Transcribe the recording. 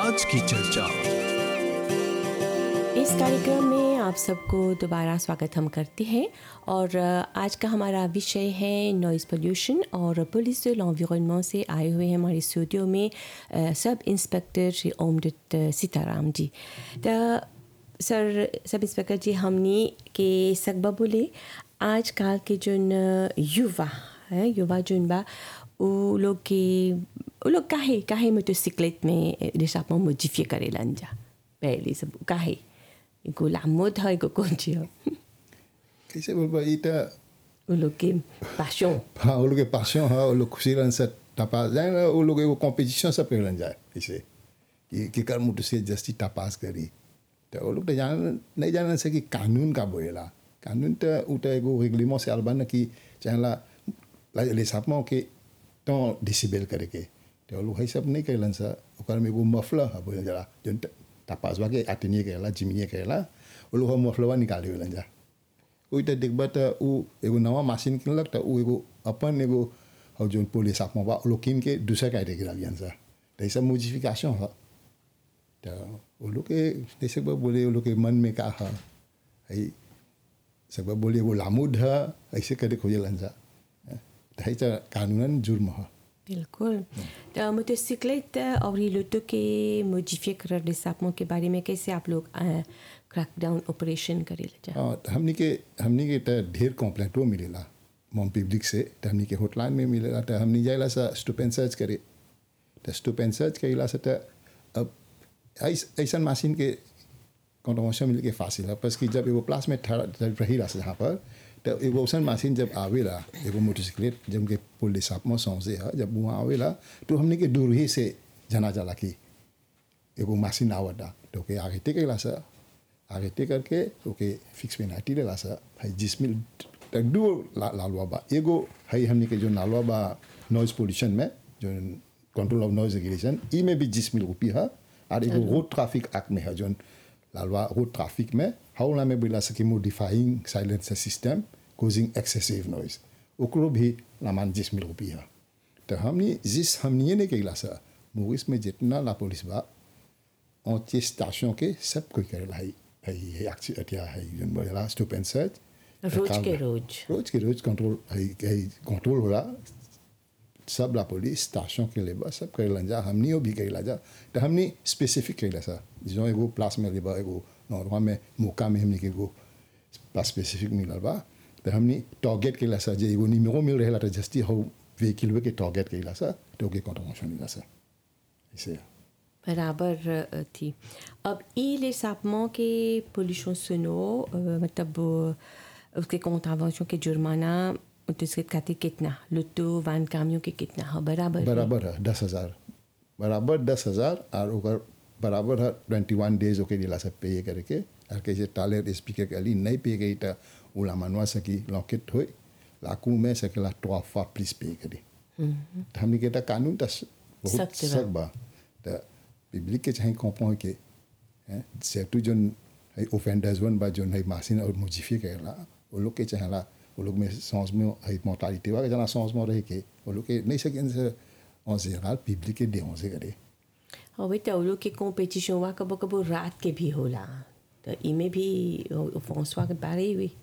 आज की चर्चा इस कार्यक्रम में आप सबको दोबारा स्वागत हम करते हैं और अ, आज का हमारा विषय है नॉइज़ पोल्यूशन और पुलिस de l'environnement से आए हुए हैं हमारे स्टूडियो में अ, सब इंस्पेक्टर श्री ओमदत्त सीताराम जी तो सर सब इंस्पेक्टर जी हमने के सकबा बोले आजकल के जोन अ, युवा है युवा जोन बा उ लोग के उ लोग काहे काहे मोटरसाइकिलेट में रिसापमा मोडिफिए करेलन जा पहले सब काहे एगो लामोद है एगो कौन चीज है कैसे बोल पा इटा उ लोग के पाशों हाँ वो लोग के पासों हाँ वो लोग खुशी रहन से टपास जाए ना वो लोग एगो कॉम्पिटिशन सब कर जाए इसे कि कि कर मुझ से जस्ती टपास करी तो वो लोग तो जान नहीं जान से कि कानून का बोलेला कानून तो उटा एगो रेगलिमो से अलबन कि चाहेला ले सापमो के तो डिसिबल करे के तो वो लोग है सब नहीं करेलन सा ओकर में एगो मफलर है बोले जरा जो टपास वाके आटिनिए करेला जिमिए करेला वो लोग मफलवा निकाले वेलन जा कोई तो देखबा तो उ एगो नवा मशीन किनलक तो उ एगो अपन एगो हौ जोन पुलिस आपमा बा उ लोग किन के दूसरा कैटेगरी लागियन सा तो ये सब मोडिफिकेशन है तो वो लोग के जैसे बा बोले वो लोग के मन में का है है सब बोले वो लामुद है ऐसे करे खोजलन सा तो है तो कानूनन जुर्म है बिल्कुल तो मोटरसाइकिलेट और ये लोटो के मोडिफिए कर रिसापमों के बारे में कैसे आप लोग क्रैकडाउन ऑपरेशन करे जा हाँ तो हमनी के हमनी के तो ढेर कंप्लेंटो मिलेला मोम पब्लिक से तो हमनी के हॉटलाइन में मिलेला तो हमनी जाइला सा स्टूप एंड सर्च करे तो स्टूप एंड सर्च करेला से तो अब ऐस- ऐसन मशीन के कॉन्ट्रोवर्शन मिल के फासिल है बस कि जब एगो प्लास में ठहरा जब रही रहा से यहाँ पर तो एगो ऐसन मशीन जब आवेला एगो मोटरसाइकिलेट जब उनके पुलिस आप में सौंसे है जब वहाँ आवेला तो हमने के दूर ही से जना जाला कि एगो मशीन आवता तो ओके आगे टेकेला सा आगे टेक करके ओके फिक्स में नाटी लेला सा भाई जिसमें तक दो ला, लालवा बा एगो है हमने के जो नालवा बा नॉइज पोल्यूशन में जो कंट्रोल ऑफ नॉइज रेगुलेशन ई में भी जिसमिल रुपी है और एगो रोड ट्रैफिक एक्ट में है जो लालवा रोड ट्रैफिक में हाउला में बोला सके modifying silencer system causing excessive noise ओकरो भी लामान जिसमिल रुपी है तो हमने जिस हमने ने कैला सा मूवीज में जितना ला पुलिस बा entier station के सब कोई करेला है है है एक्चुअली अटिया है जन बोला स्टॉप एंड सर्च रोज के रोज रोज के रोज कंट्रोल है है कंट्रोल होला सब ला पुलिस स्टेशन के लेबा सब करेला जा हमनी भी करेला जा तो हमनी स्पेसिफिक करेला सा जो एगो प्लास में लेबा एगो नॉर्मा में मौका में हमनी के एगो प्लास स्पेसिफिक मिलल बा तो हमनी टारगेट करेला सा जे एगो निमो मिल रहेला तो जस्ती हो व्हीकल के टारगेट करेला सा तो के कंट्रोल मिला सा ऐसे है बराबर अ, थी अब ई ले सापमों के पोल्यूशन सुनो अ, मतलब अ, उसके कॉन्ट्रावेंशन के जुर्माना उसके खातिर कितना लुट्टू वान कामियों के कितना है बराबर है? बराबर है दस हजार बराबर दस हजार और ओकर बराबर है ट्वेंटी वन डेज ओके दिला सब पे करके और कैसे टाले स्पीकर के अली नहीं पे गई तो उला मनवा सकी लॉकेट हो लाकू में सकेला टॉफा प्लीज पे करे तो हमने कहता कानून तो बहुत सख्त बा। सख्त बा तो पब्लिक के चाहे कौपो के हैं सेटू जोन है ओफेंडर्स वन बा जोन है मासिन और मुजीफी करेला वो लोग के चाहेला वो लोग में सांस में है मोर्टालिटी वा जना सांस में रह के वो लोग के नहीं सके से en général पब्लिक के देहों से करे और वही तो लोग के कॉम्पिटिशन हुआ कबो कबो रात के भी होला तो इमे भी फौसवा के बारे हुई